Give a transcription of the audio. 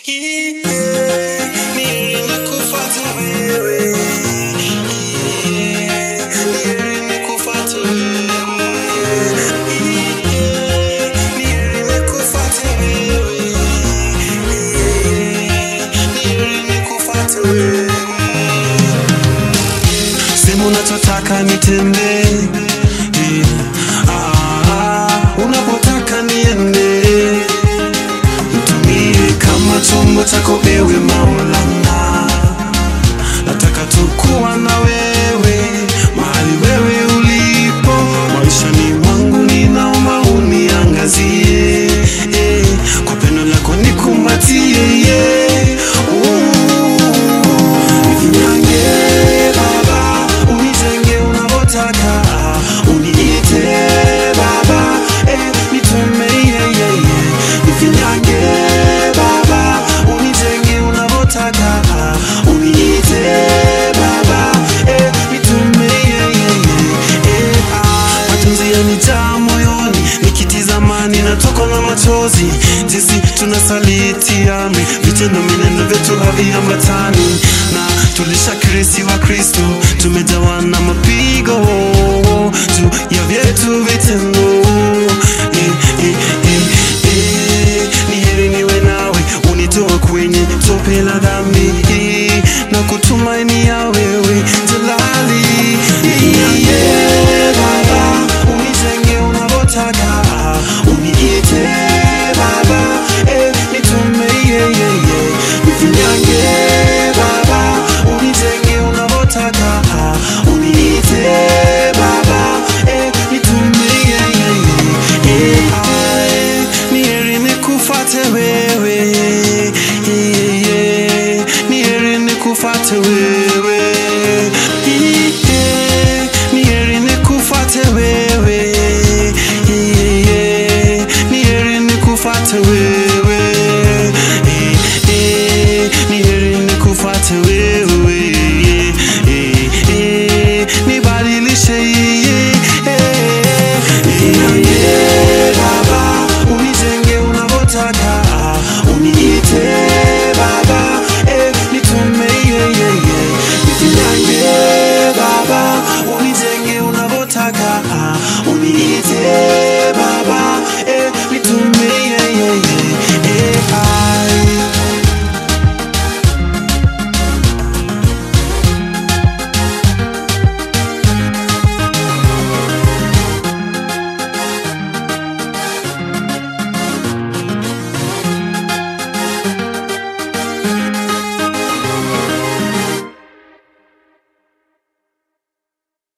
Sema unachotaka nitende, ah, unapotaka niende, nitumie kama chombo chako ewe Maulana. Nataka tu kuwa na wewe mahali wewe ulipo maishani mwangu, ninaomba uniangazie eh, kwa pendo lako nikumbatie yeah. Nifinyange Baba, unijenge unavyotaka, uniite Baba, eh, nitume yeah, yeah, yeah. Nifinyange Baba, unijenge unavyotaka, uniite Baba, eh, nitume yeah, yeah, yeah. Eh, ah, majonzi yanijaa moyoni nikitizama ninatokwa na machozi jinsi tunasaliti amri vitendo mineno vyetu haviambatani na tulishakirisi wa kristo tumejawa na mapigo juu ya vyetu vitendo eh, eh, eh, eh, ni heri niwe nawe unitoa kwenye tope la dhambi